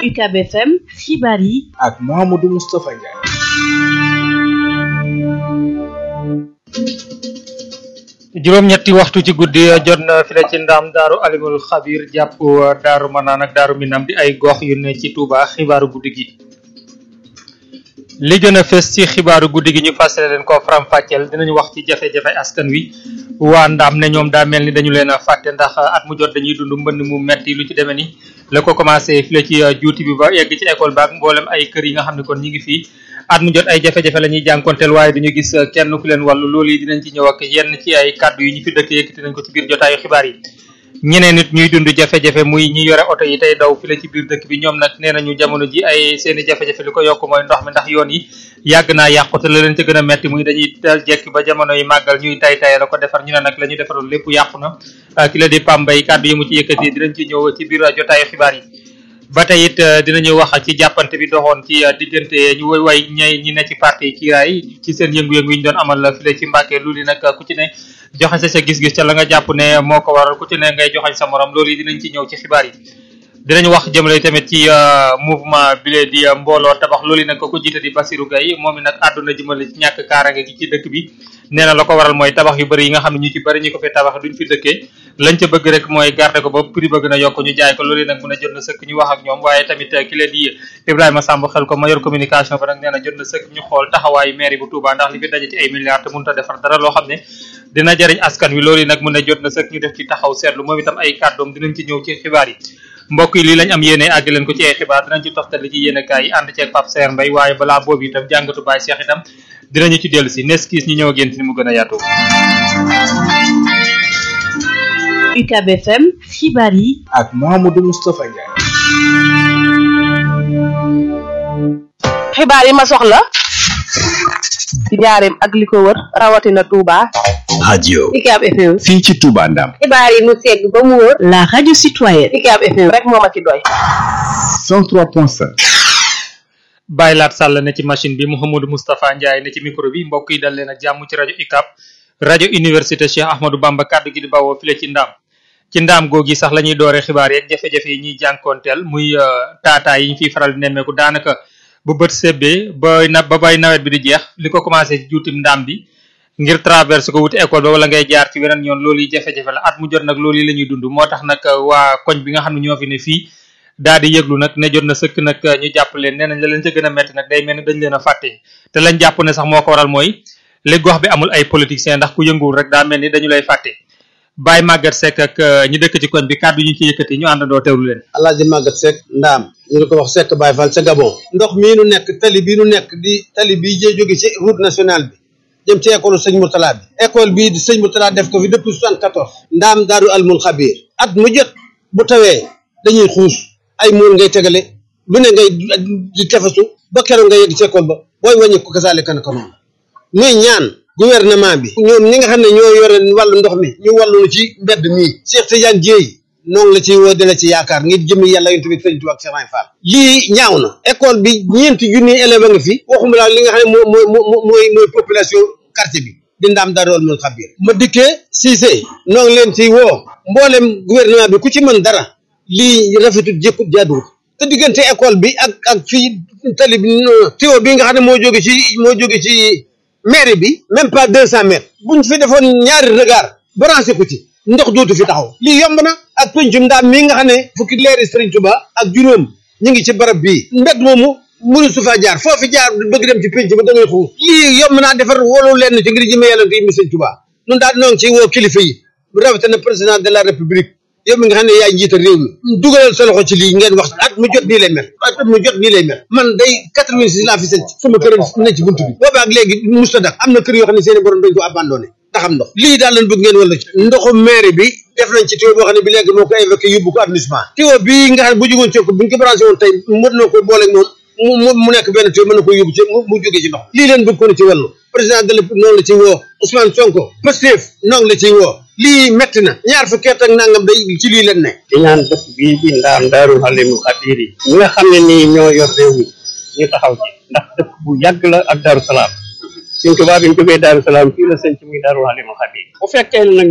UCAB FM xibaar yi ak Mouhamadou Moustapha Ndiaye. juróom-ñetti waxtu ci guddi jot na fi la ci ndaam daaru alimul xabir jàpp daaru manaan ak daaru minam di ay gox yu ne ci Touba xibaaru guddi gi li gën a fës ci xibaaru guddi gi ñu fàttali leen ko faram-fàcceel dinañu wax ci jafe-jafe askan wi waa ndaam ne ñoom daa mel ni dañu leen a fàtte ndax at mu jot dañuy dund mbënd mu metti lu ci demee ni la ko commencé fi la ci juuti bi ba yegg ci école baak mboolem ay kër yi nga xam ne kon ñi ngi fii at mu jot ay jafe-jafe la ñuy jànkonteel waaye duñu gis kenn ku leen wàllu loolu yi dinañ ci ñëw ak yenn ci ay kàddu yi ñu fi dëkk yëkkati nañ ko ci biir jotaayu xibaar yi ñeneen nit ñuy dund jafe-jafe muy ñi yore oto yi tey daw fi la ci biir dëkk bi ñoom nag nee nañu jamono ji ay seeni jafe-jafe li ko yokk mooy ndox mi ndax yoon yi yàgg naa yàqu te la leen ca gën a metti muy dañuy dal jekk ba jamono yi màggal ñuy tay tay la ko defar ñu ne nag la ñu defaroon lépp yàqu na ki la di pambay kàddu yi mu ci yëkkati dinañ ci ñëw ci biir jotaayu xibaar yi ba tey it dinañu wax ci jàppante bi doxoon ci diggante ñu way way ñay ñi ne ci parti kiiraay ci seen yëngu-yëngu yi ñu doon amal file ci Mbàkke lu li nag ku ci ne joxe sa sa gis-gis ca la nga jàpp ne moo ko waral ku ci ne ngay joxañ sa morom loolu yi dinañ ci ñëw ci xibaar yi dinañ wax jëmale tamit ci mouvement bi lee di mbooloo tabax loolu yi nag ko ko jiite di Basirou Gaye moom i nag àdduna jëmale ci ñàkk kaarange gi ci dëkk bi nee na la ko waral mooy tabax yu bëri yi nga xam ne ñu ci bëri ñu ko fi tabax duñ fi dëkkee lañ ca bëgg rek mooy garder ko ba prix ba gën a yokk ñu jaay ko loolu yi nag mun a jot na sëkk ñu wax ak ñoom waaye tamit ki leen di Ibrahima Samb xel ko mayor communication ba nag nee na jot na sëkk ñu xool taxawaayu mairie bu Touba ndax li fi daje ci ay milliards te mënut a defar dara loo xam ne dina jariñ askan wi loolu yi nag mun a jot na sëkk ñu def ci taxaw seetlu moom itam ay kàddoom dinañ ci ñëw ci xibaar yi mbokk yi lii lañ am yéene àgg leen ko ci ay xibaar dinañ ci toftali ci yéene kaay yi ànd ceeg Pape Serre Mbaye waaye balaa boobu itam jàngatu Baye Cheikh itam dinañu ci dellu si nes kiis ñu ñëw ak yéen ci ni mu gën a yaatu UCAB FM xibaar yi ak Mouhamadou Moustapha Ndiaye. xibaar yi ma soxla ci njaareem ak li ko wër rawatina Touba. radio UCAB FM. fii ci Touba Ndam xibaar yi mu segg ba mu wër. la radio citoyenne UCAB FM rek moo ma ci doy. 103.5 Baye Laat Sall ne ci machine bi Mouhamadou Moustapha Ndiaye ne ci micro bi mbokk yi dal leen ak jàmm ci rajo UCAB rajo université Cheikh Ahmadou Bamba kàddu gi di bawoo file ci ndaam ci ndaam googi sax la ñuy dooree xibaar yeeg jafe-jafe yi ñuy jànkoonteel muy taataa yi ñu fiy faral di nemmeeku daanaka bu bët sebbee ba na ba bay nawet bi di jeex li ko commencé ci juutim ndaam bi ngir traverse ko wuti école ba wala ngay jaar ci weneen yoon loolu yi jafe-jafe la at mu jot nag loolu yi la ñuy dund moo tax nag waa koñ bi nga xam ne ñoo fi ne fii daal di yëglu nag ne jot na sëkk nag ñu jàpp leen nee nañ la leen ca gën a metti nag day mel ni dañ leen a fàtte te lañ jàpp ne sax moo ko waral mooy li gox bi amul ay politiciens ndax ku yënguwul rek daa mel ni dañu lay fàtte Baye Maguette Seck ak ñi dëkk ci koñ bi kàddu ñu ci yëkkati ñu àndandoo teewlu leen Alaaji Maguette Seck ndaam ñu di ko wax Seck Baye Fall ca Gabon ndox mii nu nekk tali bii nu nekk di tali bii jee jóge ci route nationale bi jëm ci école sëñ Mourtala bi école bii di sëñ Mourtala def ko fi depuis soixante-quatorze ndaam daaru almul xabiir at mu jot bu tawee dañuy xuus ay muul ngay tegale lu ne ngay di tefesu ba keroog nga yegg ci école ba booy wàññi ko kasaale kan ko noonu muy ñaan gouvernement bi ñoom ñi nga xam ne ñoo yore wàllu ndox mi ñu wàllu ci mbedd mii Cheikh Tidiane Dieye noonu la ci woo di la ci yaakaar ngir jëmmi yàlla yonent bi sëñ Tuubaa ak Cheikh Ibra Fall lii ñaaw na école bi ñeenti junniy élève a nga fi waxuma laa li nga xam ne moo moo moo mooy mooy population quartier bi di ndaam daa dool mun xabiir ma dikkee Cissé noo ngi leen ci woo mboolem gouvernement bi ku ci mën dara lii rafetut jékkut jaaduwut te diggante école bi ak ak fii tali bi tiwo bi nga xam ne moo jóge ci moo jóge ci mairie bi même pas deux cent mètres buñ fi defoon ñaari regard branché ko ci ndox dootu fi taxaw lii yomb na ak pencum ndaam mii nga xam ne fukki leeri Sëriñ Tuba ak juróom ñu ngi ci barab bii mbedd moomu mënu su faa jaar foofi jaar bëgg dem ci penc ba da ngay xuus lii yomb naa defar wolu leen ci ngir jëme yàlla ngi mi Sëriñ Tuba nun daal noo ngi ci woo kilifa yi rawatina président de la république yow mi nga xam ne yaay njiital réew mi dugalal sa loxo ci lii ngeen wax at mu jot nii lay mel at mu jot nii lay mel man day quatre-vingt-six laa fi sënc sama kër ne ci buntu bi boobaak léegi musta dak am na kër yoo xam ne seeni borom dañ ko abandonné ndax am ndox lii daal lañ bëgg ngeen wala ci ndoxu maire bi def nañ ci tuyau boo xam ne bi léegi moo ko évoqué yóbbu ko arrondissement tuyau bii nga xam ne bu jógoon ci ko buñ ko branché woon tey mën na ko booleeg moom mu mu nekk benn tuyau mën na ko yóbbu ci mu jógee ci ndox lii leen bëgg ko ne ci wàllu président de la noonu la ci woo Ousmane Sonko Pastef noonu la ci woo lii metti na ñaar fukki at ak nangam day ci lii leen ne di ñaan dëkk bii di ndaam daarul xalimu xabiir yi ñi nga xam ne nii ñoo yor réew mi ñu taxaw ci ndax dëkk bu yàgg la ak daaru salaam suñ tubaab bi ñu jógee daaru salaam fii la sëñ ci muy daarul xalimu xabiir bu fekkee nag